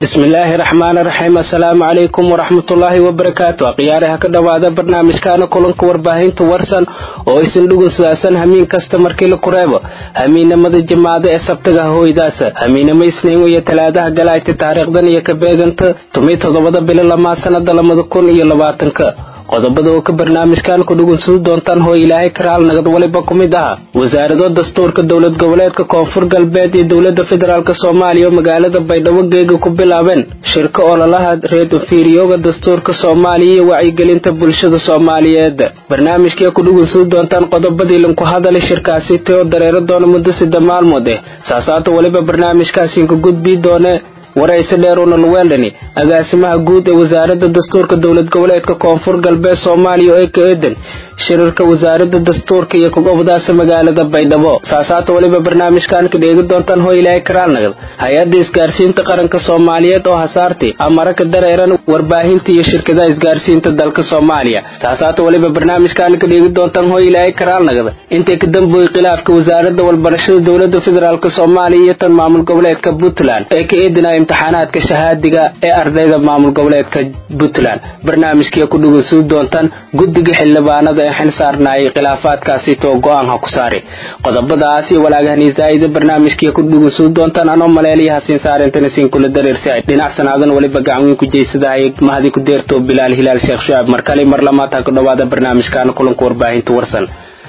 bismillaahi raxmaani raxiim assalaamu calaykum waraxmatullaahi wabarakaatu akhyaaraha ka dhowaada barnaamijkaana kulanka warbaahinta warsan oo isin dhugunsaasan hamiin kasta markii la kureebo hamiinamada jimaado ee sabtaga hoydaasa hamiinama isniin iyo talaadaha galaayta taariikhdan iyo ka beeganta tumay toddobada bilo lamaa sanada labada kun iyo labaatanka qodobada oo ka barnaamijkan ku dhugunsudi doontaan hoo ilaahay karaal nagad waliba ku mid aha wasaarado dastuurka dowlad goboleedka koonfur galbeed iyo dowlada federaalk soomaaliya oo magaalada baydhabo geega ku bilaabeen shirka ololaha reedonfiiriyooga dastuurka soomaaliya iyo wacyigelinta bulshada soomaaliyeed barnaamijkii ku dhugunsudi doontaan qodobadii lanku hadalay shirkaasi teo dareero doona muddo sida maalmood eh saasaata waliba barnaamijkaasiinka gudbii doone waraysi dheer una luweeldhani agaasimaha guud ee wasaaradda dastuurka dowlad goboleedka koonfur galbeed soomaaliya oo ka eedan shirarka wasaaradda dastuurka iyo kugobdaasa magaalada baydhabo saasaata waliba barnaamijkan ka dheegi doontaan hoo ilaahay karaalnagad hay-adda isgaarsiinta qaranka soomaaliyeed oo hasaartay amara ka dareeran warbaahinta iyo shirkadaha isgaarsiinta dalka soomaaliya saasaata waliba barnaamijkan ka dheegi doontaan hoo ilaahay karaalnagad intay ka damboy khilaafka wasaaradda walbarashada dowlada federaalk soomaaliya iyo tan maamul goboleedka puntland ee ka eedinaya imtixaanaadka shahaadiga ee ardayda maamul goboleedka puntland barnaamijkii ku dhugunsudi doontaan guddiga xildhibaanada ee xil saarnaayay khilaafaadkaasi too go-aan ha ku saari qodobadaas iyo walaagahani zaa'ida barnaamijkii ku dhugunsudi doontaan anoo maleeliya hasiin saarintana siin kula dareersi dhinac sanaadan waliba gacanweyn ku jeysadahay mahadi ku deerto bilaal hilaal sheekh shucaab mar kale mar lamaad ha ku dhowaada barnaamijkaana kulanka warbaahinta warsan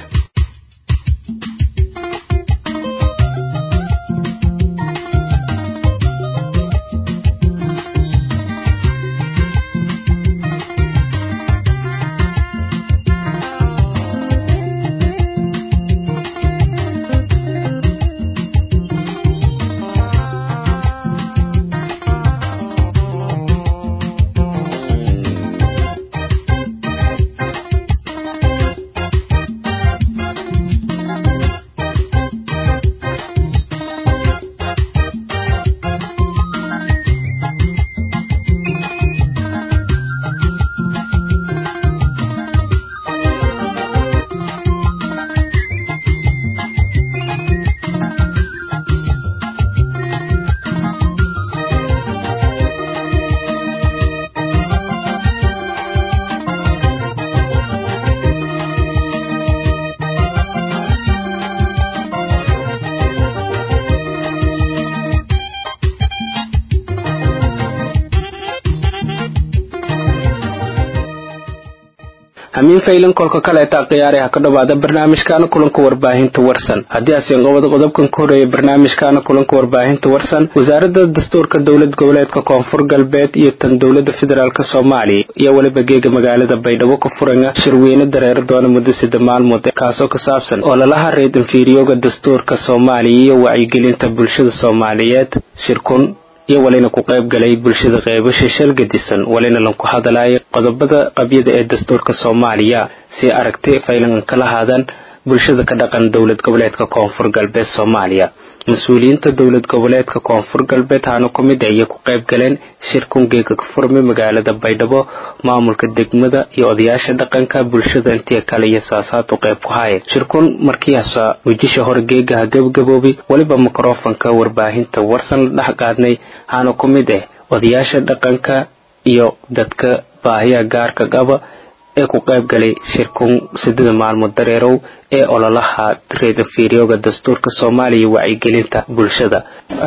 hamiin faylan kolka kaleeta khiyaaraha ka dhowaada barnaamijkaana kulanka warbaahinta warsan haddii asiin qobada qodobkan ka horeeya barnaamijkaana kulanka warbaahinta warsan wasaaradda dastuurka dowlad goboleedka koonfur galbeed iyo tan dowlada federaalk soomaaliya iyo weliba geega magaalada baydhabo ka furanga shirweyne dareero doona muddo sida maalmood kaasoo ka saabsan ololaha reed infiriyooga dastuurka soomaaliya iyo wacyigelinta bulshada soomaaliyeed shirkun iyo walina ku qayb galay bulshada qeybasha shal gadisan walina lanku hadalaya qodobada qabyada ee dastuurka soomaaliya si aragti faylan kala haadan bulshada ka dhaqan dowlad goboleedka koonfur galbeed soomaaliya mas-uuliyiinta dowlad goboleedka koonfur galbeed haana ku mid ayay ku qayb galeen shirkun geega ka furmay magaalada baydhabo maamulka degmada iyo odayaasha dhaqanka bulshada intii kale iyo saasaad u qayb ku haayeen shirkun markiiasa wejisha hore geegaha gabagaboobay weliba mikrofonka warbaahinta warsan la dhex qaadnay haana ku mid ah odayaasha dhaqanka iyo dadka baahiya gaarka qaba ee ku qayb galay shirkun sidada maalmood dareerow ee ololaha reedanfiiriyooga dastuurka soomaaliya wacyigelinta bulshada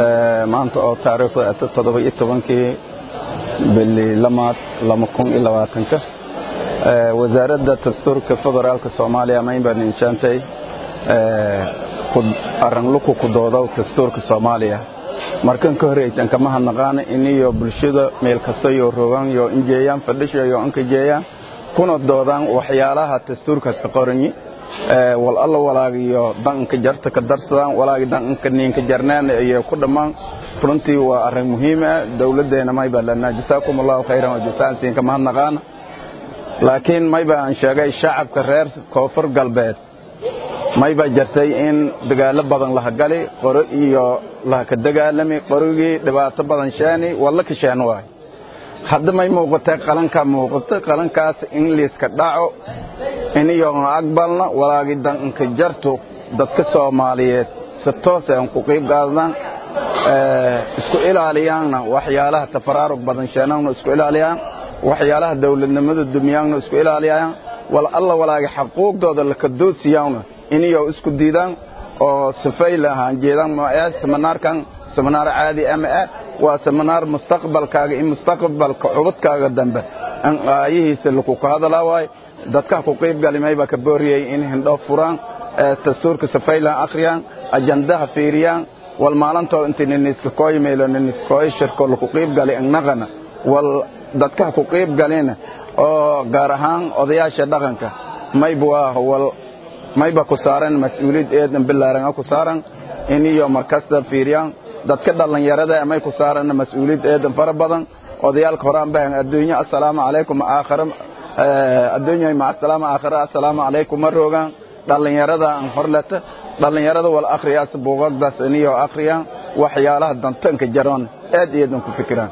maanta oo taariikhda toddoba iyo tobankii bili lamaad lama kun iyo labaatanka wasaaradda dastuurka federaalka soomaaliya maynbaan inshaantay arangluku ku doodo dastuurka soomaaliya markan ka horeysan kama hadnaqaan iniyo bulshada meel kasta yo rogan yo injeeyaan fadhisha yo ankajeeyaan kuna doodaan waxyaalaha dastuurkaas ka qoranyi wal alla walaagiyo danka jarta ka darsadaan walaagi danka niinka jarnaan iyo ku dhammaan runtii waa arrin muhiim ah dowladdeena mayba lanaa jasaakum allahu khayran wa jasaansiin kama hadnaqaana laakiin mayba aan sheegay shacabka reer koonfur galbeed mayba jartay in dagaallo badan laha gali qoro iyo laha ka dagaalami qorigii dhibaato badan sheeni walla ka sheen waay hadda may muuqatay qalankaa muuqato qalankaas in liiska dhaco iniyoon aqbalna walaagi danka jarto dadka soomaaliyeed si toos aan ku qiib qaadnaan isku ilaaliyaanna waxyaalaha tafaraarug badan sheenaanna isku ilaaliyaan waxyaalaha dawladnimada dumyaanna isku ilaaliyaan wal alla walaaga xaquuqdooda laka doodsiyaanna iniyo isku diidaan oo sifay lahaan jeedaan ma seminaarkan seminaar caadi ama ah waa seminaar mustaqbalkaaga in mustaqbalka cubadkaaga dambe an aayihiisa lagu ka hadalaa waaye dadka ku qayb galimay baa ka booriyey in hindho furaan dastuurka sifaylan akhriyaan ajandaha fiiriyaan wal maalintoo inta niniska kooymaylo niniska kooy shirko laku qayb galay innaqana wal dadka ku qayb galina oo gaar ahaan odayaasha dhaqanka mayba waa wal mayba ku saaran mas-uuliyad eedan bilaaran ku saaran in iyo markasta fiiriyaan dadka dhallinyarada may ku saaran mas-uuliyad eedan fara badan odayaalka horaan baan adduunyo assalaamu calaykum aakhira adduunyo ma assalaamu aakhira assalaamu calaykum maroogan dhallinyarada aan horleta dhallinyarada wal akhriyaas buugagdaas iniyo akhriyaan waxyaalaha dantanka jaroon aad iyadan ku fikiraan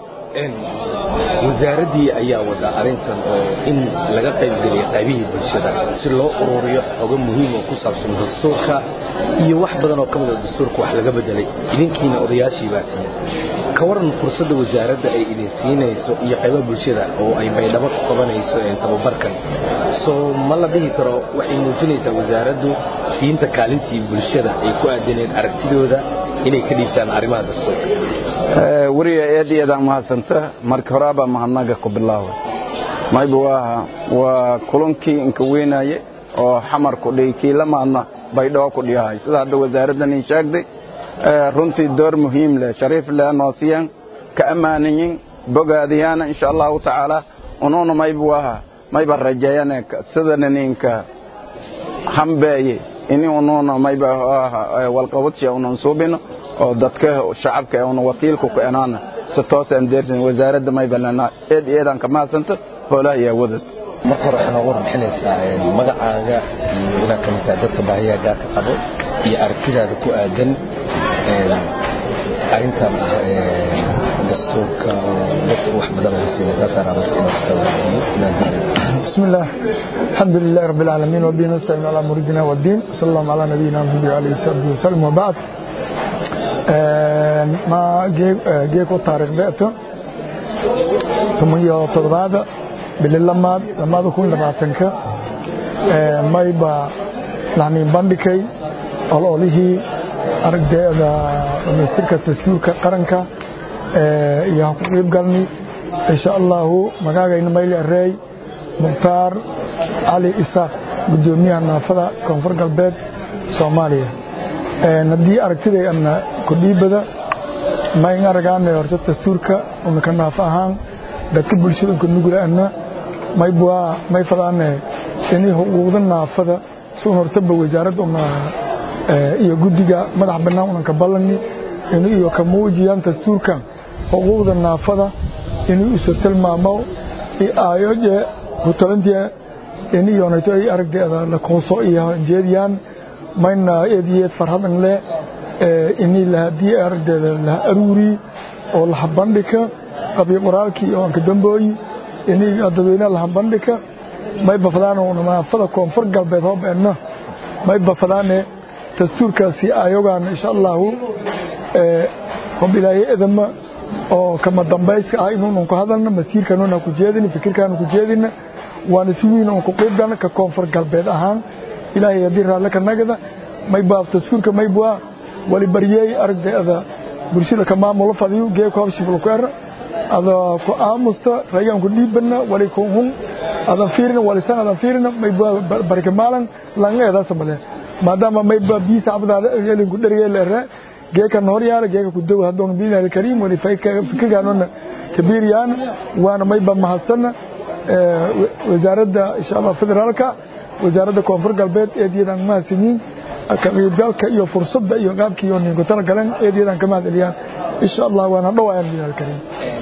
wasaaraddii ayaa wada arrintan oo in laga qaybgeliya qaybihii bulshada si loo ururiyo xogo muhiim oo ku saabsan dastuurka iyo wax badan oo ka mida dastuurka wax laga bedelay idinkiina odayaashii baa timid ka waran fursadda wasaaradda ay idin siinayso iyo qaybaha bulshada oo ay baydhabo ku qabanayso tababarkan soo ma la dhihi karo waxay muujinaysaa wasaaraddu diinta kaalintii bulshada ay ku aadaneen aragtidooda inay ka dhiibtaan arrimaha dastuurka weriga eed iyadaan mahadsanta marka horaabaa mahadnaga ku bilaawa mayba waa waa kulankii inka weynaye oo xamarku dhihi kii la maadna baydhabo ku dhiyahay sida hadda wasaaraddan ii sheegday runtii door muhiim leh shariif leh noosiyaan ka ammaanayin bogaadiyaana insha allahu tacaala unuuna mayba waa mayba rajeeyane sidana ninka hambeeye ini unuuna mayba walqabadsha unan suubino oo dadka shacabka una wakiilku ku enaana si toosaan deersan wasaaradda mayba lana eed eedaan ka mahadsanta hoolaha yaa wadad marka hore waxaa nooga warbixinaysaa magacaaga iyo inaad ka mid tahay dadka baahiyaha gaarka qabo iyo aragtidaada ku aadan arrintan ah dastuurka oo dadku wax badan haysiina taasaan rabaa inaad ka wadaagto inaad بسم الله الحمد لله رب العالمين وبه نستعين على مريدنا والدين صلى الله على نبينا محمد وعلى اله وصحبه وسلم وبعد ما جيكو تاريخ بيئته ثم يو تضباد باللماد لماد كون لباتنك ما يبا لعني باندكي ololihii aragdeeda dhamaystirka dastuurka qaranka iyo ku qayb galni insha allahu magaagayna mayli areey mukhtaar cali isaaq gudoomiyaha naafada koonfur galbeed soomaaliya haddii aragtiday ana kudhiibada mayn aragaana horta dastuurka una ka naafo ahaan dadka bulshada unka nugula ana maybwaa may fadaane ini huquuqda naafada sun hortaba wasaaradda una iyo guddiga madax bannaan unan ka ballani inu iyo ka muujiyaan dastuurkan xuquuqda naafada inuu isu tilmaamo aayoje hutalantiya in iyonayto ay aragdeeda la kooso iyo jeediyaan mayna eediyeed farhadan leh ini lahadii aragdeeda laha aruuri oo laha bandhika qabyo qoraalkii oo anka dambooyi ini dadweynaha laha bandhika may bafadaan naafada koonfur galbeed hoobeena may bafadaane dastuurkaasi ayogaan insha allahu hob ilaahay edama oo kama dambayska ah inuunan ku hadalna masiirkanuuna ku jeedina fikirkaanu ku jeedina waana si weyn oon ku qaybgalna ka koonfur galbeed ahaan ilaahay haddii raalle ka nagada maybaab dastuurka maybwaa wali baryeey aragdeeda bulshada ka maamulo fadiyu geeko habshiblo ku era ada ku aamusta ragaan ku dhiibana wali ku hun adan fiirina walisan adan fiirina maybwaa barika maalan langa eedaasa male maadaama mayba biisa abdaada elinku dhergeela ere geeka noor yaala geeka ku dow hadoon biilaahi kariim wali fikirkaanona kabiiriyaan waana mayba mahadsana wasaaradda insha allah federaalka wasaaradda koonfur galbeed eediyadaan mahadsanyiin ka qaybgalka iyo fursadda iyo qaabkii iyo ninku tala galeen eediyadaan ka mahad celiyaan insha allah waana dhowayaan biilaahi kariim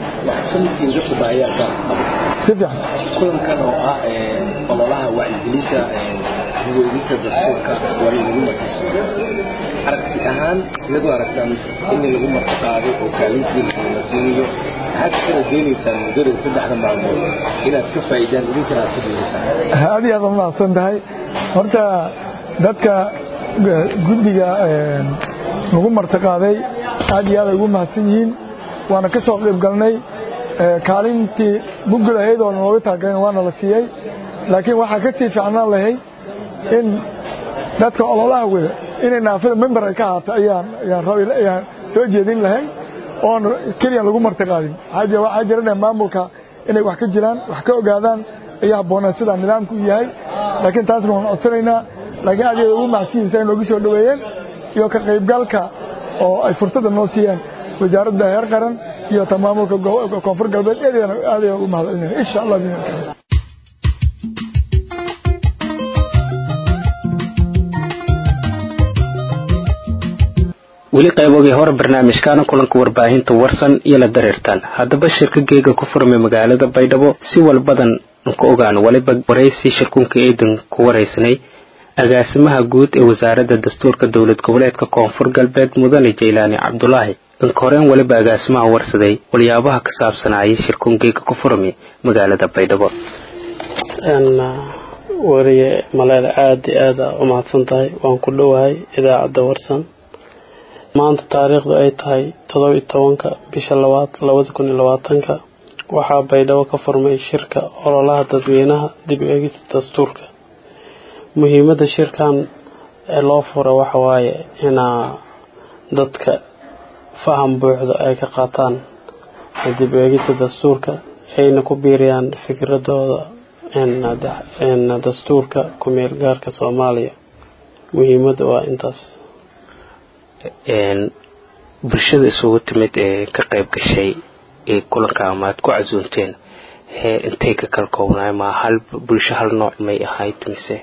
si fiican kulankan oo ah ololaha wacyigelinta weydinta dastuurka waa in lagu markiso aragti ahaan iyadoo aragtaan in lagu martiqaaday oo kaalintiisa la siinayo maxaad ka rajaynaysaa muddada saddexda maalmood inaad ka faa'iidaan idinkana aad ku diirisaan aad iyo aad u mahadsan tahay horta dadka guddiga nagu martiqaaday aad iyo aad ay ugu mahadsan yihiin waana ka soo qayb galnay kaalintii mugul ahayd oo nooga taagalen waana la siiyey laakiin waxaa ka sii fiicnaan lahay in dadka ololaha wada inay naafada member ay ka ahaato ayaan ayaan soo jeedin lahay oon keliyan lagu marti qaadin waxaa jira maamulka inay wax ka jiraan wax ka ogaadaan ayaa habboonaa sidaa nidaamku u yahay laakiin taasna waan codsanaynaa laakiin aad ugu macsiyiinsa ay noogu soo dhoweeyeen iyo ka qaybgalka oo ay fursadda noo siiyeen wasaaradda heer qaran iyo ta maamulka koonfur galbeed eedana aad ayaan ugu mahadcelinaya insha allah weli qaybogii hore barnaamijkaana kulanka warbaahinta warsan iyo la dareertaan haddaba shirka geega ku furmay magaalada baydhabo si walbadan ka ogaan waliba waraysi shirkunka eedan ku waraysanay agaasimaha guud ee wasaaradda dastuurka dowlad goboleedka koonfur galbeed mudane jaylaani cabdulaahi inka horeen waliba agaasimaha warsaday waliyaabaha ka saabsanayay shirkun geega ku furmay magaalada baydhabo wariye maleel aada iyo aada u mahadsan tahay waan ku dhowahay idaacadda warsan maanta taariikhdu ay tahay todoba iyo tobanka bisha labaad labada kun iyo labaatanka waxaa baydhabo ka furmay shirka ololaha dadweynaha dib u eegista dastuurka muhiimadda shirkan ee loo fura waxa waaye inaa dadka faham buuxda ay ka qaataan dib u eegista dastuurka ayna ku biiriyaan fikradooda dastuurka ku-meel gaarka soomaaliya muhiimadda waa intaas bulshada isugu timid ee ka qayb gashay ee kulanka ama aad ku casuunteen hee intay ka kala koobnaay ma hal bulsho hal nooc may ahayd mise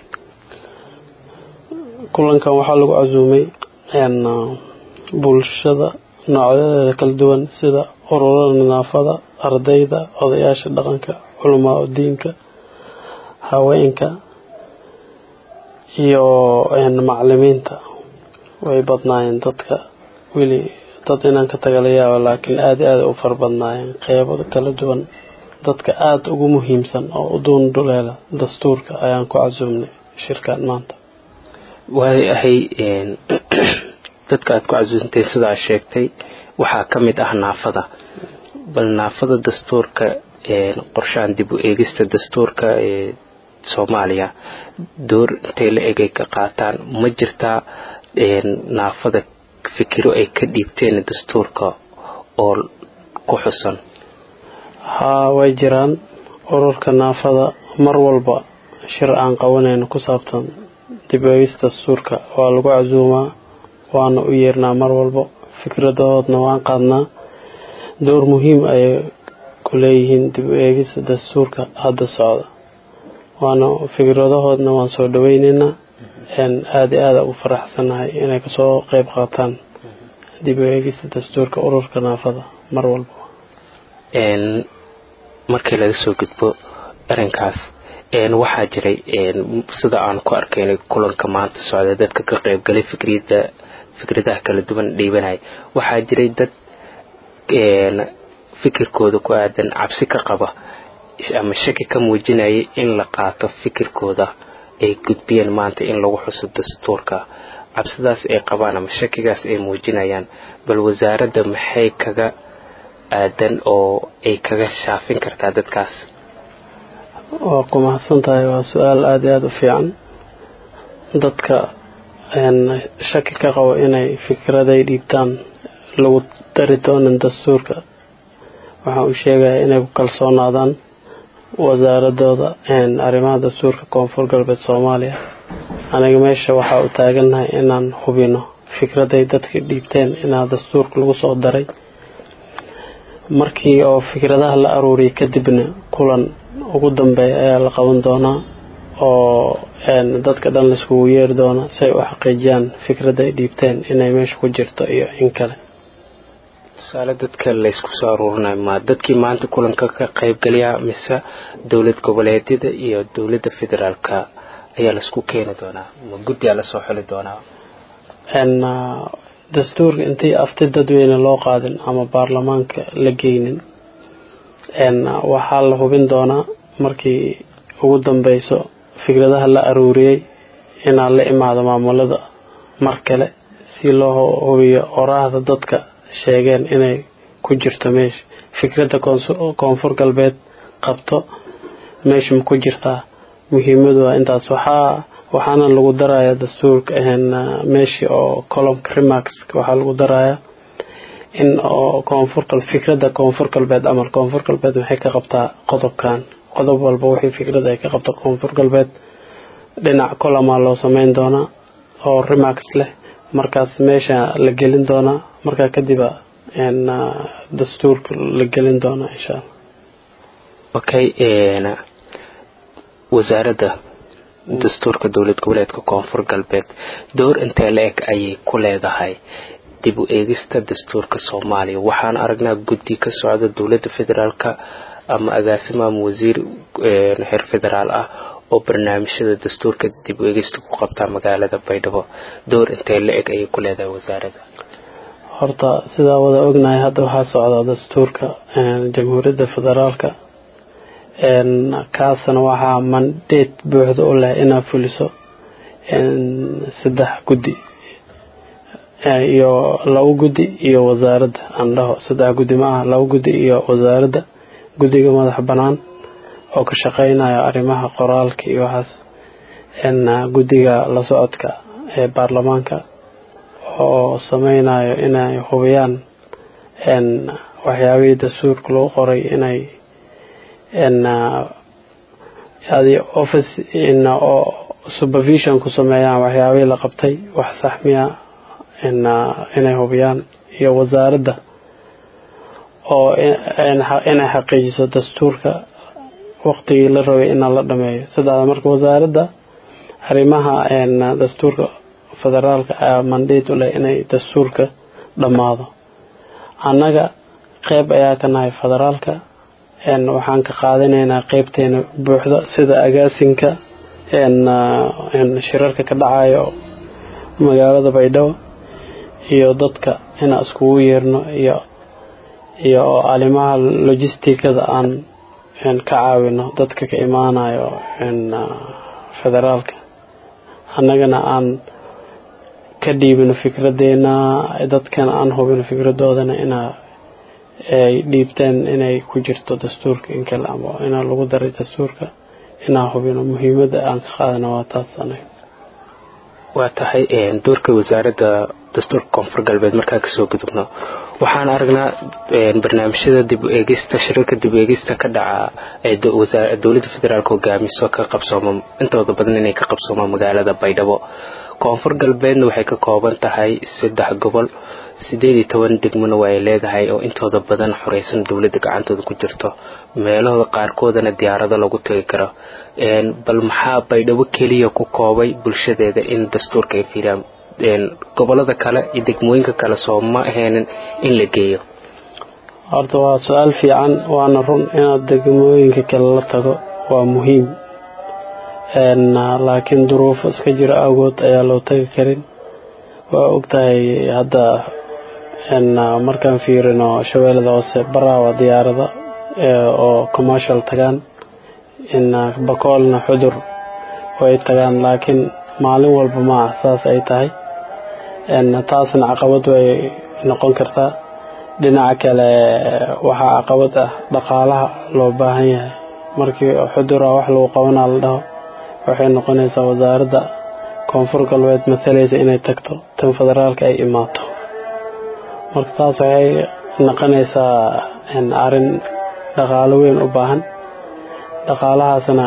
kulankan waxaa lagu casuumay bulshada noocyadeeda kala duwan sida ururada nadaafada ardayda odayaasha dhaqanka culamaa diinka haweenka iyo macalimiinta way badnaayeen dadka weli dad inaan ka taga la yaabo laakiin aada aada u fara badnaayeen qeybo kala duwan dadka aada ugu muhiimsan oo u duundhuleela dastuurka ayaan ku casuumnay shirkan maanta waay ahay dadka aad ku casuumteen sidaa sheegtay waxaa ka mid ah naafada bal naafada dastuurka qorshahan dib u eegista dastuurka ee soomaaliya door intay la egay ka qaataan ma jirtaa naafada fikiro ay ka dhiibteen dastuurka oo ku xusan haa way jiraan ururka naafada mar walba shir aan qabanayno ku saabsan dib eegista dastuurka waa lagu casuumaa waana u yeernaa mar walba fikradahoodna waan qaadnaa door muhiim ayay ku leeyihiin dib u eegista dastuurka hadda socda waana fikradahoodna waan soo dhaweyneynaa aada i aada ugu faraxsanahay inay kasoo qeyb qaataan dib u eegista dastuurka ururka naafada mar walba markii laga soo gudbo arrinkaas waxaa jiray sida aan ku arkaynay kulanka maanta socda dadka ka qeybgalay fikrida fikradaha kala duwan dhiibanaya waxaa jiray dad fikirkooda ku aadan cabsi ka qaba ama shaki ka muujinayay in la qaato fikirkooda ay gudbiyeen maanta in lagu xuso dastuurka cabsidaas ay qabaan ama shakigaas ay muujinayaan bal wasaaradda maxay kaga aadan oo ay kaga shaafin kartaa dadkaas waa ku mahadsan tahay waa su-aal aada iyo aada u fiican dadka shaki ka qabo inay fikraday dhiibtaan lagu dari doonan dastuurka waxaan u sheegayaa inay ku kalsoonaadaan wasaaradooda arrimaha dastuurka koonfur galbeed soomaaliya aniga meesha waxaa u taagannahay inaan hubino fikraday dadka dhiibteen inaa dastuurka lagu soo daray markii oo fikradaha la aruuriyay kadibna kulan ugu dambeeya ayaa la qaban doonaa oo dadka dhan laiskugu yeeri doona si ay u xaqiijiyaan fikrada ay dhiibteen inay meesha ku jirto iyo in kale tusaale dadka laysku soo aruurinayo ma dadkii maanta kulanka ka qaybgalayaa mise dowlad goboleedyada iyo dowladda federaalka ayaa laisku keeni doonaa ma guddiyaa lasoo xuli doonaa dastuurka intii afti dadweyne loo qaadin ama baarlamaanka la geynin waxaa la hubin doonaa markii ugu dambeyso fikradaha la aruuriyey inaa la imaado maamulada mar kale si loo hubiyo oraahda dadka sheegeen inay ku jirto meesha fikradda koonfur galbeed qabto meesha ma ku jirtaa muhiimadu waa intaas waxaa waxaana lagu daraya dastuurka meeshii oo colomka remarks waxaa lagu daraya in oo koonfur fikradda koonfur galbeed amal koonfur galbeed waxay ka qabtaa qodobkan qodob walba wixii fikrad ay ka qabto koonfur galbeed dhinac colomaa loo sameyn doonaa oo remarks leh markaas meesha la gelin doonaa markaa kadiba dastuurka la gelin doonaa insha allah okay wasaaradda dastuurka dowlad goboleedka koonfur galbeed door intee la eg ayay ku leedahay dib u eegista dastuurka soomaaliya waxaan aragnaa guddi ka socda dowladda federaalka ama agaasimo ama wasiir heer federaal ah oo barnaamijyada dastuurka dib u eegista ku qabtaa magaalada baydhabo door intee la eg ayay ku leedahay wasaaradda horta sidaa wada ognahay hadda waxaa socdaa dastuurka jamhuuriyadda federaalka kaasna waxaa mandate buuxda u leh inaa fuliso saddex guddi iyo labo guddi iyo wasaaradda aan dhaho saddex guddi ma aha labo guddi iyo wasaaradda guddiga madax bannaan oo ka shaqeynaya arrimaha qoraalka iyo waxaas guddiga la socodka ee baarlamaanka oo sameynayo inay hubiyaan waxyaabihii dastuurka lagu qoray inay office oo supervision ku sameeyaan waxyaabihii la qabtay wax saxmiya inay hubiyaan iyo wasaaradda oo inay xaqiijiso dastuurka waqtigii la rabay ina la dhameeyo saddexda marka wasaaradda arrimaha dastuurka federaalka ayaa mandate u leh inay dastuurka dhammaado annaga qeyb ayaa ka nahay federaalka waxaan ka qaadanaynaa qeybteena buuxda sida agaasinka shirarka ka dhacayo magaalada baydhabo iyo dadka inaan iskugu yeerno iyo iyo arrimaha logisticada aan ka caawino dadka ka imaanayo federaalka annagana aan ka dhiibino fikradeena dadkana aan hubino fikradoodana inaa ay dhiibteen inay ku jirto dastuurka in kale ama inaa lagu daray dastuurka inaa hubino muhiimada aan ka qaadana waa taas anaga waa tahay doorka wasaaradda dastuurka koonfur galbeed markaa kasoo gudubno waxaan aragnaa barnaamijyada dib u eegista shirarka dib u eegista ka dhaca ee dowladda federaalk hogaamiso ka qabsooma intooda badan inay ka qabsoomaan magaalada baydhabo koonfur galbeedna waxay ka kooban tahay saddex gobol sideed iyo toban degmona waa ay leedahay oo intooda badan xoreysan dowladda gacantooda ku jirto meelahooda qaarkoodana diyaarado lagu tegi karo bal maxaa baydhabo keliya ku koobay bulshadeeda in dastuurka ay fiiriyaan gobolada kale iyo degmooyinka kale soo ma ahaynin in la geeyo horta waa su-aal fiican waana run inaad degmooyinka kale la tago waa muhiim laakiin duruufo iska jiro awgood ayaa loo tagi karin waa ogtahay hadda markaan fiirino shabeellada hoose baraawa diyaarada oo commercial tagaan bakoolna xudur way tagaan laakiin maalin walba maaha saas ay tahay taasna caqabad way noqon kartaa dhinaca kale waxaa caqabad ah dhaqaalaha loo baahan yahay markii xudura wax lagu qabanaa la dhaho waxay noqonaysaa wasaaradda koonfur galbeed matalaysa inay tagto tan federaalka ay imaato marka taas waxay noqonaysaa arrin dhaqaalo weyn u baahan dhaqaalahaasna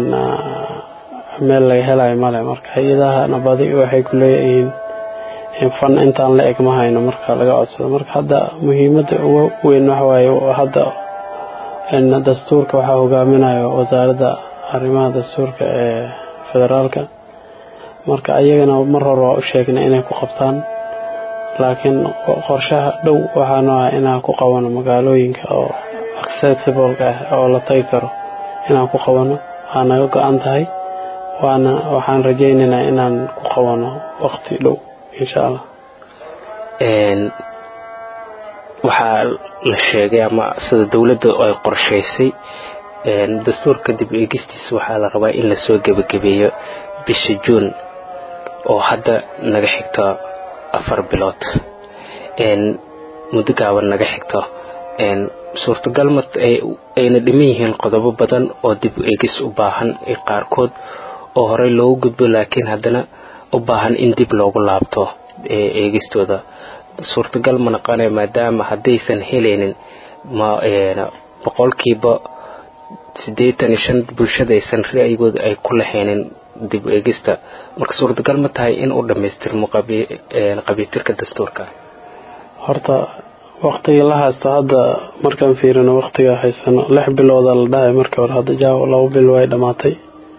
meel laga helayo male marka hay-adahana badi waxay ku leeyihiin fan intaan la eg ma hayno marka laga codsado marka hadda muhiimadda ugu weyn waxawaaye hadda dastuurka waxaa hogaaminayo wasaaradda arrimaha dastuurka ee federaalka marka ayagana mar hore waa u sheegnay inay ku qabtaan laakiin qorshaha dhow waxaana ah inaan ku qabano magaalooyinka oo accessibleka ah oo la tagi karo inaan ku qabano waa naga go-an tahay waana waxaan rajaynaynaa inaan ku qabano waqti dhow insha allah waxaa la sheegay ama sida dowladda ay qorshaysay dastuurka dib eegistiisa waxaa la rabaa in lasoo gebagabeeyo bisha juun oo hadda naga xigto afar bilood muddo gaaban naga xigto suurtagal ma ayna dhiman yihiin qodobo badan oo dib u eegis u baahan qaarkood oo horey loogu gudbo laakiin haddana u baahan in dib loogu laabto eegistooda suurtagal ma naqanaya maadaama haddaysan helaynin boqolkiiba siddeetan iyo shan bulshada aysan ra'yigooda ay ku lahaynin dib u eegista marka suurtagal ma tahay in uu dhammaystirmo qabiitirka dastuurka horta waktigii la haysto hadda markaan fiirino waktiga haysano lix bilooda la dhahay markii hore hadda jaawo labo bil way dhammaatay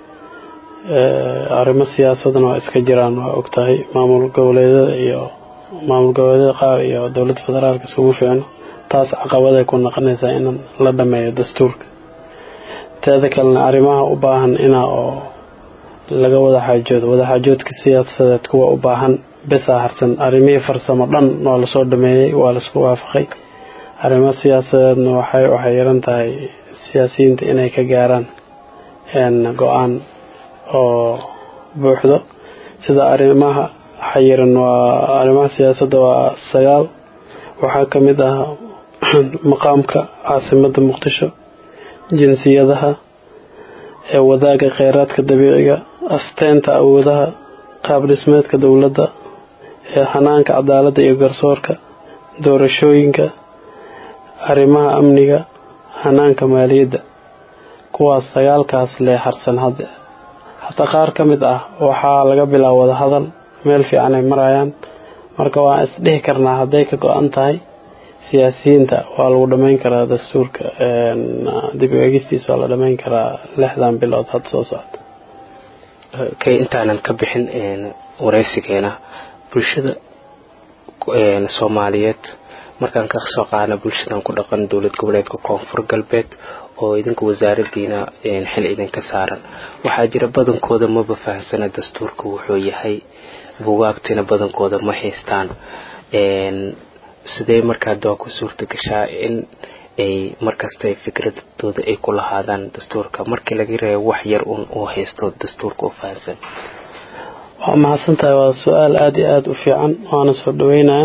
arrimo siyaasadana waa iska jiraan waa ogtahay maamul goboleedyada iyo maamul goboleedyada qaar iyo dowladda federaalka isugu fiicno taas caqabaday ku noqonaysaa in la dhameeyo dastuurka teeda kalena arrimaha u baahan inaa oo laga wada xaajoodo wadaxaajoodka siyaasadeed kuwa u baahan besaa harsan arrimihii farsamo dhan waa lasoo dhameeyey waa laisku waafaqay arrimo siyaasadeedna waxay waxay yaran tahay siyaasiyiinta inay ka gaaraan go-aan oo buuxdo sida arrimaha xayiran waa arrimaha siyaasadda waa sagaal waxaa ka mid ah maqaamka caasimadda muqdisho jinsiyadaha ee wadaaga kheyraadka dabiiciga asteenta awoodaha qaab dhismeedka dowladda ee xanaanka cadaaladda iyo garsoorka doorashooyinka arrimaha amniga xanaanka maaliyadda kuwaas sagaalkaas lee harsan hadda hataa qaar ka mid ah waxaa laga bilaabo wada hadal meel fiican ay marayaan marka waan isdhihi karnaa hadday ka go-an tahay siyaasiyiinta waa lagu dhammayn karaa dastuurka dib u eegistiisa waa la dhammayn karaa lixdan bilood hadda soo socda kay intaanan ka bixin wareysigeena bulshada soomaaliyeed markaan ka soo qaadna bulshadan ku dhaqan dowlad goboleedka koonfur galbeed oo idinka wasaaradiina xil idinka saaran waxaa jira badankooda maba fahamsana dastuurka wuxuu yahay bugaagtina badankooda ma haystaan sidee markaa dawaa ku suurta gashaa in ay markasta fikradooda ay ku lahaadaan dastuurka markii laga reebo wax yar un uu haysto dastuurka u fahamsan waa mahadsan tahay waa su-aal aada iyo aada u fiican waana soo dhaweynaya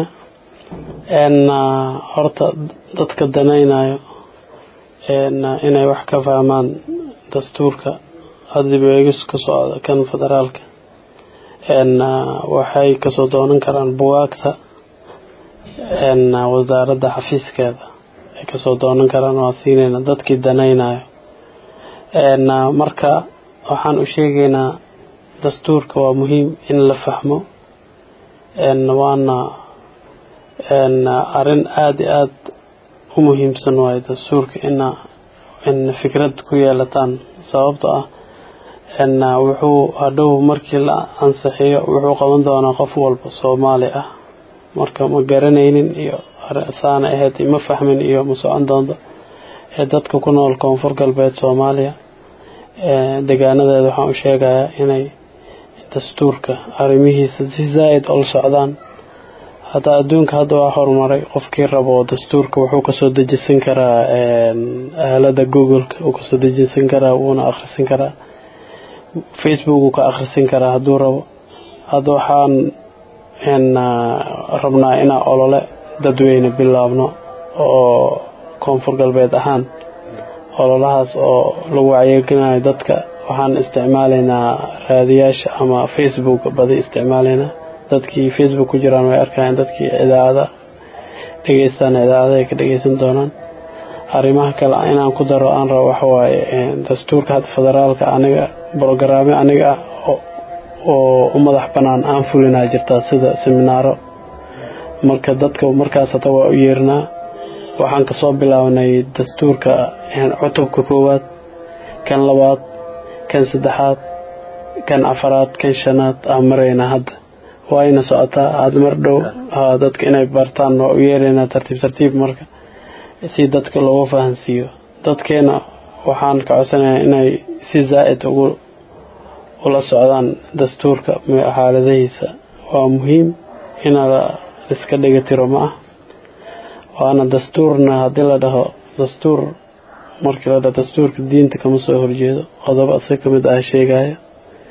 horta dadka danaynayo inay wax ka fahmaan dastuurka hadib eegis ku socda kan federaalka waxay kasoo doonan karaan bugaagta wasaaradda xafiiskeeda ay kasoo doonan karaan waa siinayna dadkii danaynayo marka waxaan u sheegaynaa dastuurka waa muhiim in la fahmo waana arrin aada iyo aada u muhiimsan waayo dastuurka ina in fikrad ku yeelataan sababto ah wuxuu hadhow markii la ansixiyo wuxuu qaban doonaa qof walba soomaali ah marka ma garanaynin iyo saana ahayd ma fahmin iyo ma socon doonto ee dadka ku nool koonfur galbeed soomaaliya degaanadeeda waxaan u sheegayaa inay dastuurka arrimihiisa si zaa'id ula socdaan hataa adduunka hadda waa horumaray qofkii rabo dastuurka wuxuu kasoo dejisan karaa aalada googleka uu kasoo dejisan karaa wuuna akhrisan karaa facebook uu ka akhrisan karaa hadduu rabo hadda waxaan rabnaa inaa olole dadweyne bilaabno oo koonfur galbeed ahaan ololahaas oo lagu wacyigelinayo dadka waxaan isticmaalaynaa raadiyaasha ama facebook badi isticmaalaynaa dadkii facebook ku jiraan way arkayaan dadkii idaacada dhegeystaan idaacada ay ka dhegeysan doonaan arrimaha kale inaan ku daro aan rabo waxawaaye dastuurka hadda federaalka aniga brogaraamyo aniga ah oo u madax banaan aan fulinaa jirtaa sida seminaaro marka dadka markaas hata waa u yeernaa waxaan kasoo bilaabnay dastuurka cutubka koowaad kan labaad kan saddexaad kan afaraad kan shanaad aan maraynaa hadda waayna socotaa aada mar dhow dadka inay bartaan waa u yeeraynaa tartiib tartiib marka si dadka loogu fahansiiyo dadkeena waxaan ka codsanayaa inay si zaa'id ugu ula socdaan dastuurka xaaladahiisa waa muhiim ina iska dhiga tiro ma ah waana dastuurna haddii la dhaho dastuur markii la dhaho dastuurka diinta kama soo horjeedo qodobo isaga kamid ah sheegaya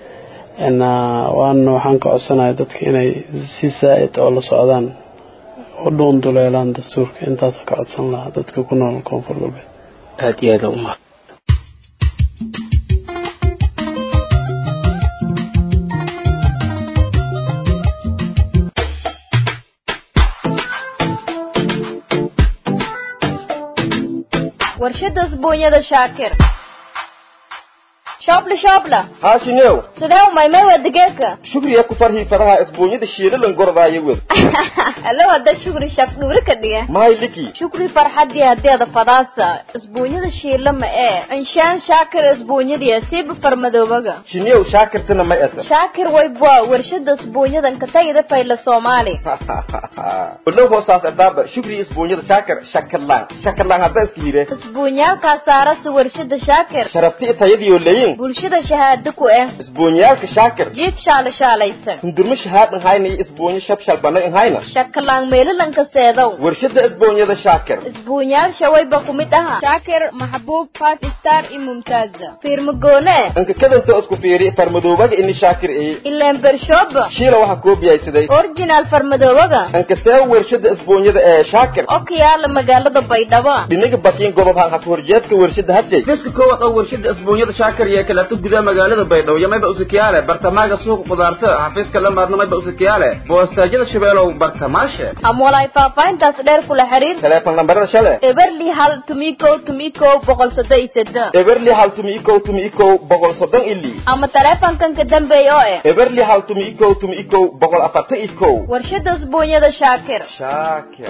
waana waxaan ka codsanaya dadka inay si zaa'id oo la socdaan u dhuunduleelaan dastuurka intaasa ka codsan lahaa dadka ku nool koonfur galbeed aada iyo aada umahad warshada isbuunyada shaakir shoobla shoobla haashinew sidee umaymay waa digeedka shugriya ku farhii fadaha isbuunyada shiilalan gordaayo wed allo hadda shukri shaq dhuuri ka dhiga mahay liki shukri farxadii hadeeda fadaasa isbuunyada shiila ma ee inshaan shaakir isbuunyadiya siiba farmadoobaga shinew shaakirtana ma eta shaakir waybwa warshada isbuunyadan ka tagida fayla soomaali olow hoosaas adaaba shugriya isbuunyada shaakir shakalaan shakalaan hadda iska hire isbuunyaalkaa saarasa warshada shaakir sharafti tayadiyo leyin bulshada shahaado ku eh isbuunyaalka shaakir jiif shaala shaalaysan hundurma shahaadan hayna iyo isbuunyo shabshal bana in hayna shakalaan meelalanka seedow warshada isbuunyada shaakir isbuunyaal shawayba ku mid aha shaakir maxbuub five star iyo mumtaaza fiirmagoone inka kadanta isku fiiri farmadoobaga ini shaakir eye ileen bershooba shiila waxaa koobiyaysaday originaal farmadoobaga inka see warshada isbuunyada ee shaakir oo ka yaala magaalada baydhabo dhinaga bakiin gobob ha ka horjeedka warshada hasey fiska koowaad oo warshada isbuunyada shaakir iyo kaleeto gudaha magaalada baydhabo iyo mayba usakiyaale bartamaaga suuqa qudaarta xafiiska la maarna mayba usakiyaale boostaajyada shabeelow bartamaashe ama walaay faahfaahintaas dheer kula xiriir teleefon lambarada shale eberli hal tumikow tumikow boqol soddon iyo seddex eberli hal tumi ikow tumi ikow boqol soddon ili ama taleefankan ka dambeeya oo eh eberli hal tumi ikow tumi ikow boqol afartan ikow warshada isbuunyada shaakir shaakir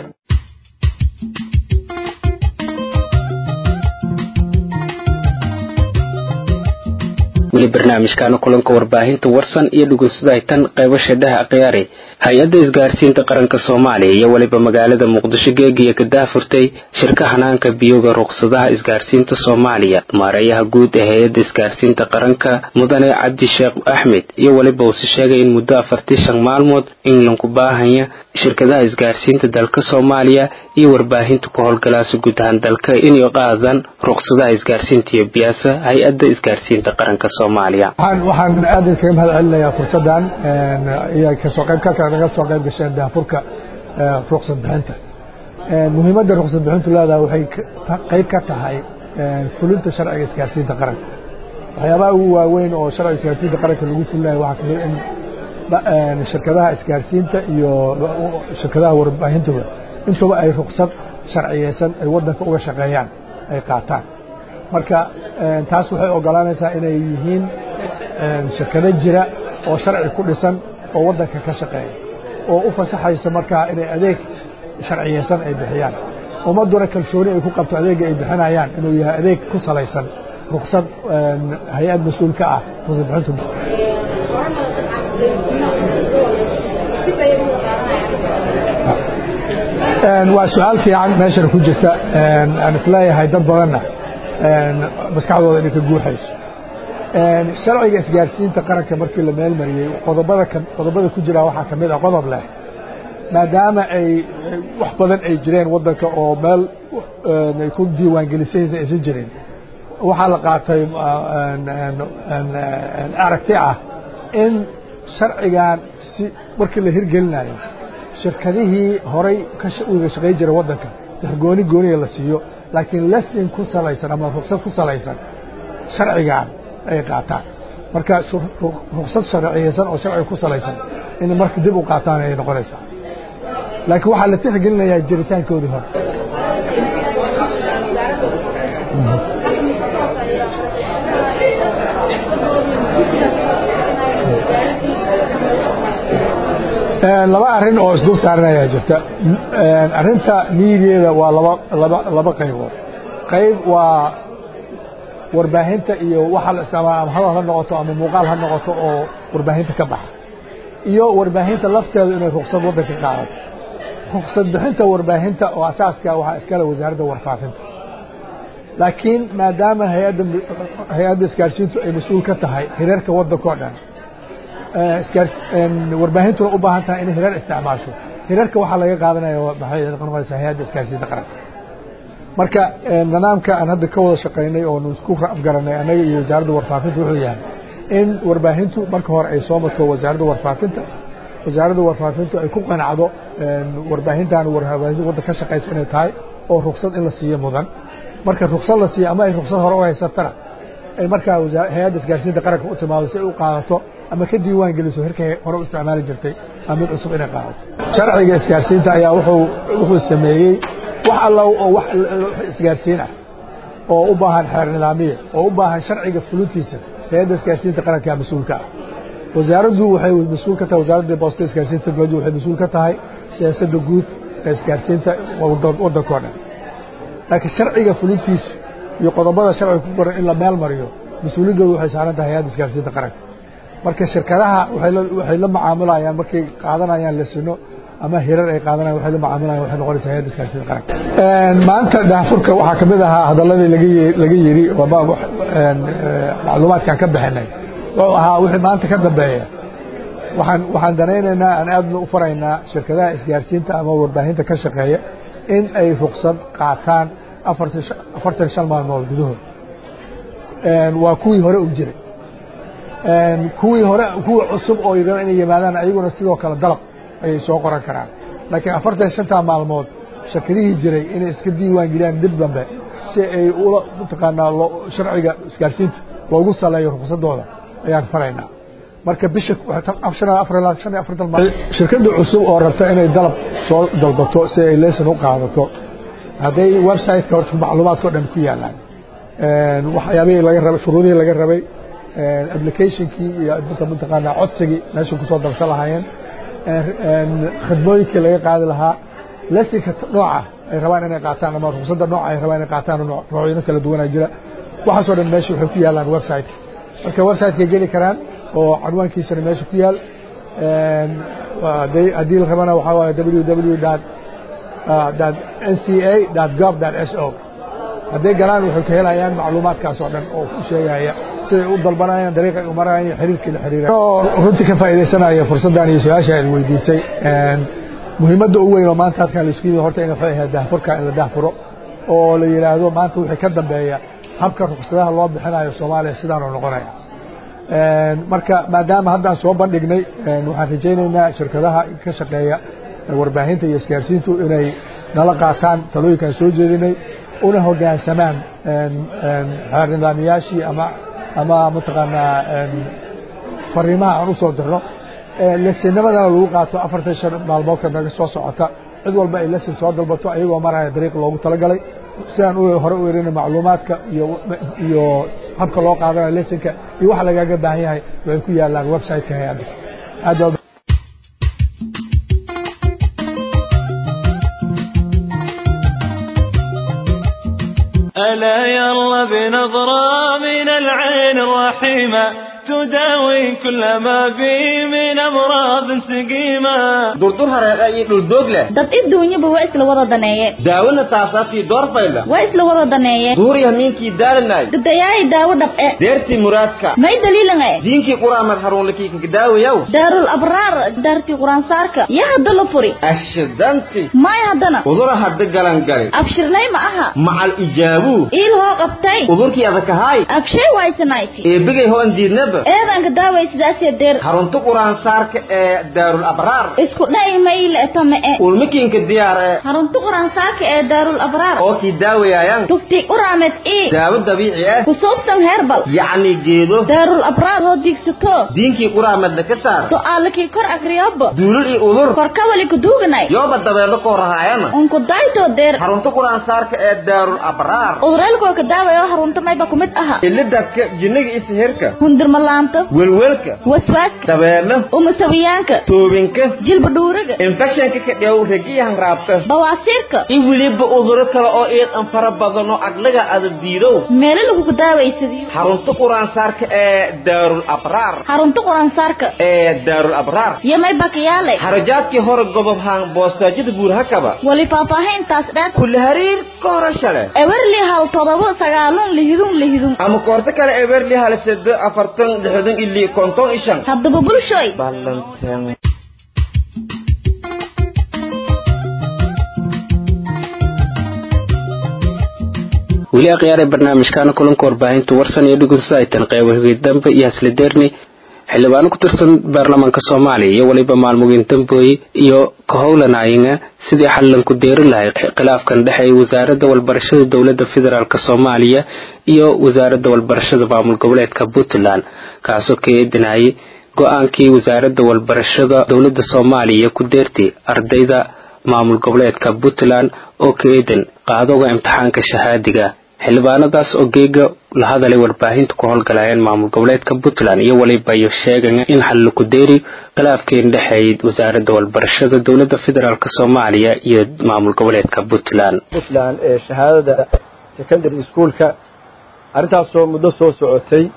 weli barnaamijkaana kulanka warbaahinta warsan iyo dhugunsadahay tan qeybasha dhaha akhyaari hay-adda isgaarsiinta qaranka soomaaliya iyo weliba magaalada muqdisho geegiya ka daafurtay shirka hanaanka biyoga ruqsadaha isgaarsiinta soomaaliya maareeyaha guud ee hay-adda isgaarsiinta qaranka mudane cabdi sheekh axmed iyo weliba uuse sheegay in muddo afartii shan maalmood in lanku baahanya shirkadaha isgaarsiinta dalka soomaaliya iyo warbaahinta ku howlgalaasa guud ahaan dalka inay qaadan ruqsadaha isgaarsiinta iyo biyaasa hay-adda isgaarsiinta qaranka soomaaliya waxaan aad kaga mahad celinayaa fursaddan iyo kasoo qayb kalka naga soo qayb gasheen daafurka ruqsad bixinta muhiimadda ruqsad bixintu leedahay waxay qayb ka tahay fulinta sharciga isgaarsiinta qaranka waxyaabaha ugu waaweyn oo sharciga isgaarsiinta qaranka lagu fulinayo waxaa kamid in shirkadaha isgaarsiinta iyo shirkadaha warbaahintuba intuba ay ruqsad sharciyeysan ay waddanka uga shaqeeyaan ay qaataan marka taas waxay ogolaanaysaa inay yihiin shirkado jira oo sharci ku dhisan oo waddanka ka shaqeeya oo u fasaxaysa markaa inay adeeg sharciyeysan ay bixiyaan ummadduna kalsooni ay ku qabto adeegga ay bixinayaan inuu yahay adeeg ku salaysan ruqsad hay-ad mas-uul ka ah ruqsad bixintu waa su-aal fiican meeshana ku jirta aan isleeyahay dad badanna maskaxdooda inay ka guuxayso sharciga isgaarsiinta qaranka markii la meel mariyey qodobada qodobada ku jira waxaa ka mid ah qodob leh maadaama ay wax badan ay jireen waddanka oo meel ay ku diiwaangelisaysa aysan jirin waxaa la qaatay aragti ah in sharcigan si markii la hirgelinayo shirkadihii horay uga shaqay jira waddanka gooni gooniga la siiyo laakiin lesin ku salaysan ama ruqsad ku salaysan sharcigan ay qaataan marka ruqsad sharciyeysan oo sharciga ku salaysan in marka dib u qaataan ay noqonaysaa laakiin waxaa la tixgelinayaa jiritaankoodii hore laba arrin oo isdul saaran ayaa jirta arrinta miidiyeeda waa laba laba laba qaybood qayb waa warbaahinta iyo waxa la isticmaala ama hadal ha noqoto ama muuqaal ha noqoto oo warbaahinta ka baxa iyo warbaahinta lafteedu inay ruqsad waddanka qaadato ruqsad bixinta warbaahinta oo asaaska waxaa iskale wasaaradda warfaafinta laakiin maadaama hay-adda hay-adda isgaarsiintu ay mas-uul ka tahay hireerka waddanka oo dhan warbaahintuna u baahan tahay inay hireer isticmaasho hireerka waxaa laga qaadanaya maxay noqonaysaa hay-adda isgaarsiinta qaranka marka nidaamka aan hadda ka wada shaqaynay oo isku garanay annaga iyo wasaaradda warfaafinta wuxuu yahay in warbaahintu marka hore ay soo marto wasaaradda warfaafinta wasaaradda warfaafintu ay ku qanacdo warbaahintan warbaahinta wadda ka shaqaysa inay tahay oo ruksad in la siiyo mudan marka ruksad la siiyo ama ay ruksad hore u haysatana ay markaa hay-adda isgaarsiinta qaranka u timaado si ay u qaadato ama ka diiwaan geliso herkay hore u isticmaali jirtay ama mid cusub inay qaadato sharciga isgaarsiinta ayaa wuxuu wuxuu sameeyey wax alla oo wax isgaarsiin ah oo u baahan xeer nidaamiya oo u baahan sharciga fulintiisa hay-adda isgaarsiinta qaranka mas-uulka ah wasaaraddu waxay mas-uul ka tahay wasaaradda boosta isgaarsiinta technology waxay mas-uul ka tahay siyaasadda guud ee isgaarsiinta waddankoo dhan laakiin sharciga fulintiisa iyo qodobada sharciga ku qoran in la meel mariyo mas-uuliyaddooda waxay saaran tahay hay-adda isgaarsiinta qaranka marka shirkadaha waxay la macaamulayaan markay qaadanayaan lesino ama hirar ay qaadanayan waxay la macaamilayan waxay noqonaysaa hay-adda isgaarsiinta qaranka maanta daafurka waxaa ka mid ahaa hadalladii laga laga yidhi macluumaadkaan ka bixinay wuxuu ahaa wixii maanta ka dambeeya waxaan waxaan danaynaynaa aan aadna u faraynaa shirkadaha isgaarsiinta ama warbaahinta ka shaqeeya in ay ruksad qaataan afartan shan maalmood gudahood waa kuwii hore u jiray kuwii hore kuwii cusub oo raba inay yimaadaan ayaguna sidoo kale dalab ayay soo qoran karaan laakiin afartan shantaa maalmood shirkadihii jiray inay iska diiwaan geliyaan dib dambe si ay ula mataqaanaa sharciga isgaarsiinta loogu saleeyo ruksadooda ayaan faraynaa marka bisha shirkadda cusub oo rabta inay dalab soo dalbato si ay leson u qaadato hadday websiteka horta macluumaadka o dhan ku yaalaan waxyaabihii laga rabay shuruudihii laga rabay applicationkii iyo mataqaanaa codsigii meesha kusoo darsan lahaayeen khidmooyinkii laga qaadi lahaa lesinka nooca ay rabaan inay qaataan ama ruksadda nooca ay rabaan inay qaataan noocyano kala duwanaa jira waxaasoo dhan meesha waxay ku yaalaan websiteka marka websiteka geli karaan oo canwaankiisana meesha ku yaal haddii la rabana waxaa waaye www nca gov s o hadday galaan waxay ka helayaan macluumaadkaas oo dhan oo ku sheegaya siday u dalbanayaan dariiqa ay u marayaan iyo xiriirkii la xiriira runtii ka faa'iidaysanaya fursaddan iyo su-aasha aad weydiisay muhiimadda ugu weyn oo maanta halkan laisku yimi horta in waxay ahayd daahfurka in la daahfuro oo la yidhaahdo maanta wixii ka dambeeya habka ruksadaha loo bixinayo soomaaliya sidaanoo noqonaya marka maadaama haddaan soo bandhignay waxaan rajaynaynaa shirkadaha ka shaqeeya warbaahinta iyo isgaarsiintu inay nala qaataan talooyinkaan soo jeedinay una hoggaansamaan xeer nidaamiyaashii ama ama mataqaanaa fariimaha aan u soo dirno lesinamadana lagu qaato afartan shan maalmoodka naga soo socota cid walba ay lesin soo dalbato ayagoo maraya dariiq loogu talagalay sidaan hore u erina macluumaadka iyo iyo habka loo qaadanayo lesinka iyo waxa lagaaga baahan yahay waxay ku yaalaan websiteka hay-adda aad ألا يلا بنظرة من العين الرحيمة تداوي كل ما بي من أمراض سقيمة durdur hareeqa iyo dhuldoog leh dad adduunyaba waa isla wada daneeye daawona saasaabtii doorfayla waa isla wada daneeye duuriya miinkii daalanay dadayaay daawo dhab'e deertii muraadka may daliilange diinkii quraamad haruunlakii kakadaawayaw daarul abraar daartii quraansaarka yaa hadda la furi ashidanti may haddana udura hadda galangali abshirlay ma aha macal ijaabuu iil hoo qabtay udurkii adakahaay abshay waysanayti eebigay hoan diidnaba eedanka daaway sidaasee deer harunta quraansaarka ee daarul abraar isku dha'i mayle tame-e ulmikiinka diyaar ee harunta quraansaarka ee daarul abraar oo kii daawayaayan tufti uraamed ii daawo dabiici ah kusuubsan heerbal yacni geedo daarul abraar hoo diigsato diinkii quraamadna ka saar su'aalakii kor akriyobo duulul iyo udur korkawali kuduuganay yooba dabeelo koo rahaayana unku daytoo deer harunta quraansaarka ee daarul abraar uduraalkoo ka daawayo harunta mayba kumid aha ilidadka jinniga iyo sihirka hundirmalaanta welwelka waswaaska dabeelo umasawiyaanka toobinka jilba dhuuraga infectionka ka dheew regiyahan raabta bawaasiirka iyo weliba uduro kale oo iidan fara badan oo aglaga ada diidow meelo lagugu daawaysadiyo xarunta quraansaarka ee daarul abraar harunta quraansaarka ee daarul abraar iyo may bakayaale xarajaadkii hore gobob haan boostaajyada buurhakaba wali faahfaahintaas dheer kulli hariir ka horasha leh ewerli hal todoba sagaalun lihidun lihidun ama koorto kale eberli hal sedo afartan lixdan ili konton ishan haddaba bulshoy ballanteen weli akhyaare barnaamijkaana kulanka warbaahinta warsan iyo dhugunsa ay tan qeybo hogey dambe iyo hasla deerni xildhibaano ku tirsan baarlamaanka soomaaliya iyo weliba maalmugiin dambooye iyo ka howlanayinga sidii xallan ku deeri lahay khilaafkan dhexeeya wasaaradda walbarashada dowladda federaalk soomaaliya iyo wasaaradda walbarashada maamul goboleedka puntland kaasoo ka eedinayay go-aankii wasaaradda walbarashada dowladda soomaaliya ku deertay ardayda maamul goboleedka puntland oo ka eedan qaadowga imtixaanka shahaadiga xildhibaanadaas oo geega la hadalay warbaahinta ku howlgalayeen maamul goboleedka puntland iyo weliba iyo sheegaya in xallo ku deeri khilaafkeen dhexeeyay wasaaradda walbarashada dowladda federaalk soomaaliya iyo maamul goboleedka puntland puntland ee shahaadada secondary schoolka arrintaasoo muddo soo socotay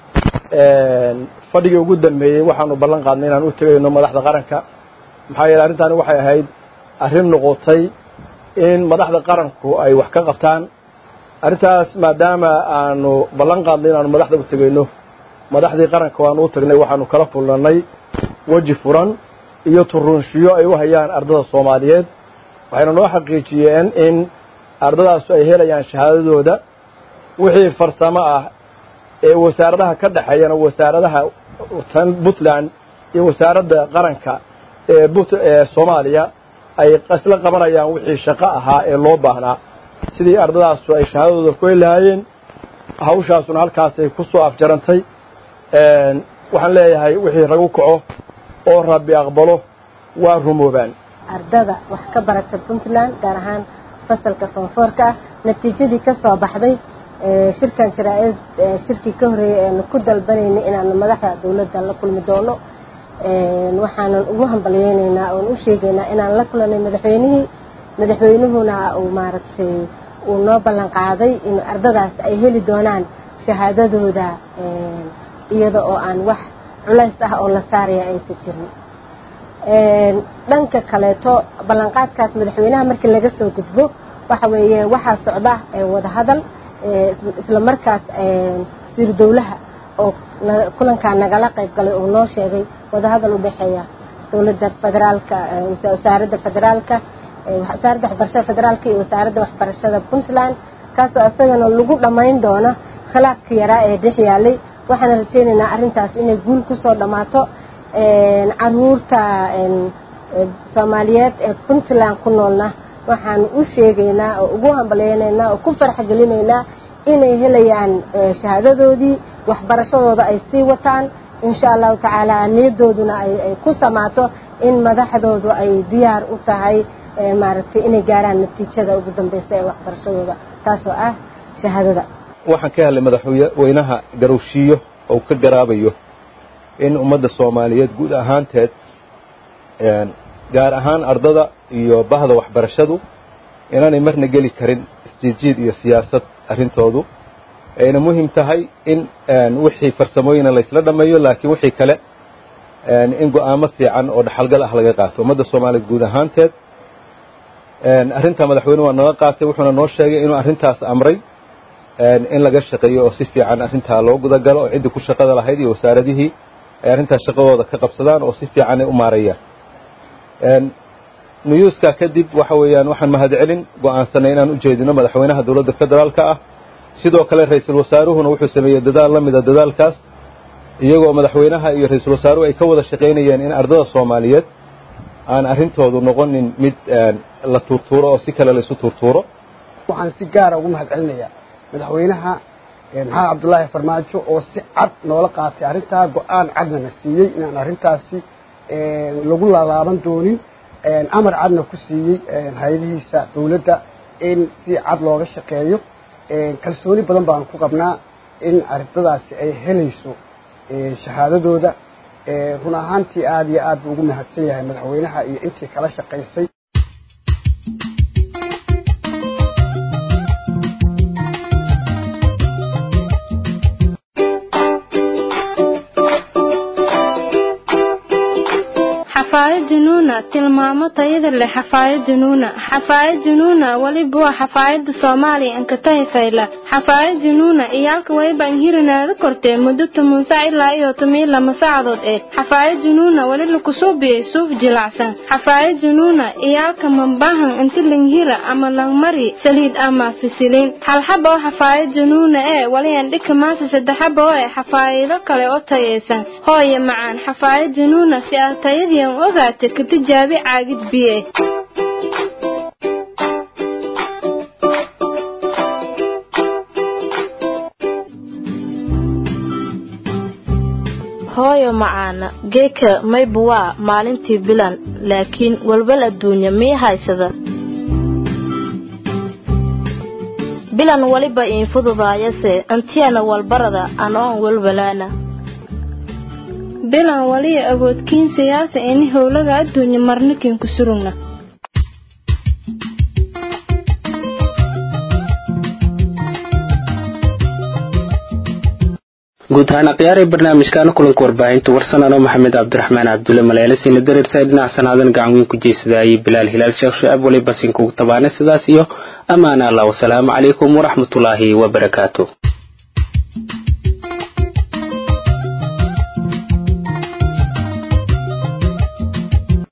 fadhigii ugu dambeeyey waxaanu ballan qaadnay inaan u tegayno madaxda qaranka maxaa yeele arrintaani waxay ahayd arrin noqotay in madaxda qaranku ay wax ka qabtaan arrintaas maadaama aanu ballan qaadnay inaanu madaxda u tegayno madaxdii qaranka waanu u tagnay waxaanu kala kulnanay weji furan iyo turunshiyo ay u hayaan ardada soomaaliyeed waxayna noo xaqiijiyeen in ardadaasu ay helayaan shahaadadooda wixii farsamo ah ee wasaaradaha ka dhexeeyana wasaaradaha tan puntland iyo wasaaradda qaranka ee ee soomaaliya ay isla qabanayaan wixii shaqo ahaa ee loo baahnaa sidii ardadaasu ay shahaadadooda ku heli lahaayeen hawshaasuna halkaasay ku soo afjarantay waxaan leeyahay wixii ragu kaco oo rabbi aqbalo waa rumoobaan ardada wax ka barata puntland gaar ahaan fasalka fonfoorka ah natiijadii ka soo baxday shirkan jaraa-id shirkii ka horreeyay eanu ku dalbanaynay inaanu madaxda dowladda la kulmi doono waxaanan ugu hambalyeynaynaa oon u sheegaynaa inaan la kulanay madaxweynihii madaxweynuhuna uu maaragtay uu noo ballan qaaday in ardadaas ay heli doonaan shahaadadooda iyada oo aan wax culays ah oo la saaraya aysa jirin dhanka kaleeto ballanqaadkaas madaxweynaha markii laga soo gudbo waxa weeye waxaa socda wadahadal isla markaas wasiiru dowlaha oo kulankaa nagala qayb galay oo noo sheegay wadahadal u dhexeeya dowladda federaalka wasaaradda federaalka wasaaradda waxbarashada federaalka iyo wasaaradda waxbarashada puntland kaasoo isagana lagu dhammayn doono khilaafka yaraa ee dhex yaalay waxaana rajeynaynaa arrintaas inay guul kusoo dhammaato caruurta soomaaliyeed ee puntland ku noolna waxaan u sheegaynaa oo ugu hambalyeynaynaa oo ku farxgelinaynaa inay helayaan shahaadadoodii waxbarashadooda ay sii wataan insha allahu tacaala niyadooduna ay ku samaato in madaxdoodu ay diyaar u tahay maaragtay inay gaaraan natiijada ugu dambeysa ee waxbarashadooda taasoo ah shahaadada waxaan ka helay madaxweynaha garowshiiyo oo ka garaabayo in ummadda soomaaliyeed guud ahaanteed gaar ahaan ardada iyo bahda waxbarashadu inaanay marna geli karin isjiidjiid iyo siyaasad arrintoodu ayna muhim tahay in wixii farsamooyina laysla dhammeeyo laakiin wixii kale in go'aamo fiican oo dhaxalgal ah laga qaato ummadda soomaaliyeed guud ahaanteed arrintaa madaxweyne waa naga qaatay wuxuuna noo sheegay inuu arrintaas amray in laga shaqeeyo oo si fiican arrintaa loo gudagalo oo ciddii ku shaqada lahayd iyo wasaaradihii ay arrintaas shaqadooda ka qabsadaan oo si fiican ay u maarayaan nuyuuskaa kadib waxa weeyaan waxaan mahadcelin go'aansanay inaan u jeedino madaxweynaha dowladda federaalka ah sidoo kale ra-iisul wasaaruhuna wuxuu sameeyey dadaal la mida dadaalkaas iyagoo madaxweynaha iyo ra-iisul wasaaruhu ay ka wada shaqaynayeen in ardada soomaaliyeed aan arrintoodu noqonin mid la tuurtuuro oo si kale laysu tuurtuuro waxaan si gaara ugu mahadcelinayaa madaxweynaha maxamed cabdulaahi farmaajo oo si cad noola qaatay arrintaa go-aan cadnana siiyey inaan arrintaasi lagu laalaaban doonin amar cadna ku siiyey hay-adihiisa dowladda in si cad looga shaqeeyo kalsooni badan baan ku qabnaa in ardadaasi ay helayso shahaadadooda run ahaantii aada iyo aad buu ugu mahadsan yahay madaxweynaha iyo intii kala shaqaysay xafaayad junuuna tilmaamo tayada leh xafaayad junuuna xafaayad junuuna weliba waa xafaayada soomaaliya ankatahi fayla xafaayad junuuna iyaalka wayba inhirinaada kortee muddo toban sac ilaa iyo toban lama saacadood ee xafaayad junuuna weli lakusuubiyey suuf jilacsan xafaayad junuuna iyaalka mambahan inti langhira ama langmari saliid ama fisiliin halxaba oo xafaayad junuuna ee weli andhika maasa saddexaba oo ee xafaayado kale oo tayaysan hooye macaan xafaayad junuuna si aad tayadiian ogaata ka tijaabi caagid biye hooyo macaana geeka mayba waa maalintii bilan laakiin walwal adduunya mii haysada bilan weliba iin fududaayase antiyana walbarada anoon walwalaana bilan waliya awoodkiin siyaasa ini howlaga adduunya marnikin ku surugna guud ahaan akhyaaree barnaamijkaana kulanka warbaahinta warsanano maxamed cabdiraxmaan cabdulle maleelasiina dareersaa dhinac sanaadan gacan weyn ku jeysadaayay bilaal hilaal sheekh shucaab waliba sinkugu tabaane sidaas iyo ammaana allah wasalaamu calaykum waraxmatullaahi wabarakaatu